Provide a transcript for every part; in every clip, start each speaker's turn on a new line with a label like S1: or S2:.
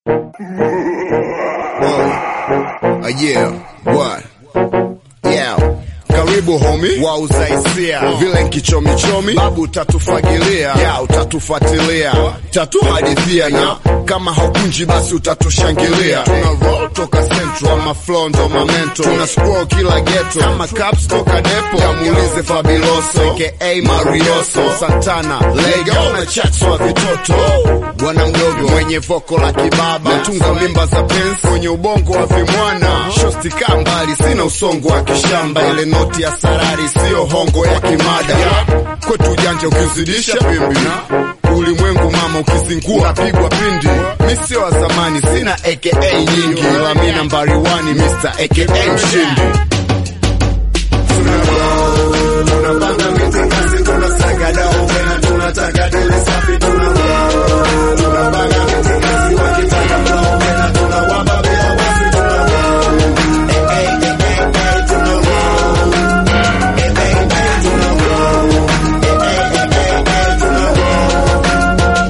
S1: Uh, yeah, what? Yeah. Karibu homi wa uzaisia vile nkichomichomi babu utatufagilia ya utatufuatilia tatuhadithia na kama haukunji basi utatushangilia tuna roll toka central ama flow ndo mamento tuna scroll kila ghetto kama caps toka depo kamuulize Fabiloso aka Marioso Santana lega na chats wa vitoto bwana mdogo mwenye voko la kibaba natunga mimba za pensi kwenye ubongo wa vimwana shosti kaa mbali sina usongo wa kishamba ile noti ya sarari siyo hongo ya kimada kwetu ujanja ukizidisha pimbi na ulimwengu mama ukizingua unapigwa pindi mi sio wa zamani sina aka nyingi ila mi nambari 1 Mr aka mshindi tunapanga mitikasi tunasaga dau tena tunataka dele safi tuna tunapanga mitikasi wakitaka flow tena tunawapa bila wasi tuna Eh, eh, eh, eh, eh, tuna Eh, eh, eh, tuna Eh, eh, eh, eh, tuna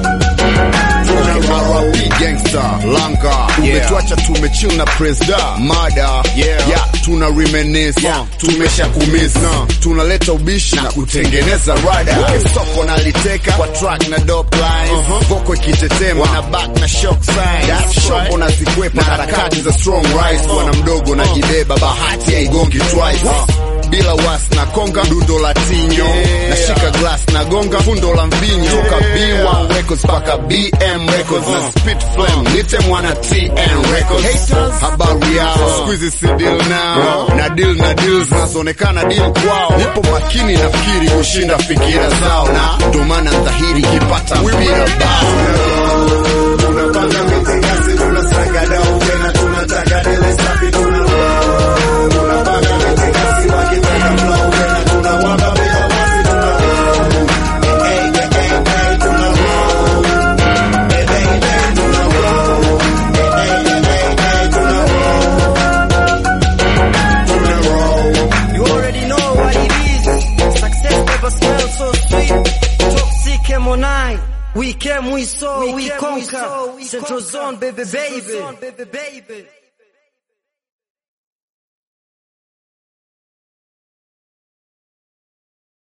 S1: R.I.P. gangster langa umetuacha tumechill na presda mada yeah. yeah, tuna reminisce yeah. tumesha kumisa tunaleta ubishi na kutengeneza rada okay. soko naliteka kwa track na dope lines uh-huh. voko ikitetema na back na shock signs shombo na zikwepa na harakati za strong rise bwana mdogo na jibeba bahati haigongi twice bila was na konga dundo la tinyo yeah. nashika glass na gonga fundo la mvinyo toka B1 Records mpaka BM Records na spit flame nite mwana TN Records habari yao squeeze si deal now na deal na deals zinazoonekana deal kwao nipo makini nafikiri kushinda fikira zao na ndo maana dhahiri kipata mpira bao tunapanga mitikasi tunasaga dau tena tunataka dele safi tuna tunapanga mitikasi wakitaka flow tena tunawapa bila wasi tuna Eh, eh, eh, eh, tuna Eh, eh, eh, tuna Eh, eh, eh, eh, tuna tuna roll
S2: You already know what it is. Success never smells so sweet. Toxic M09. We came, we saw, we, conquer. Central zone, baby, baby.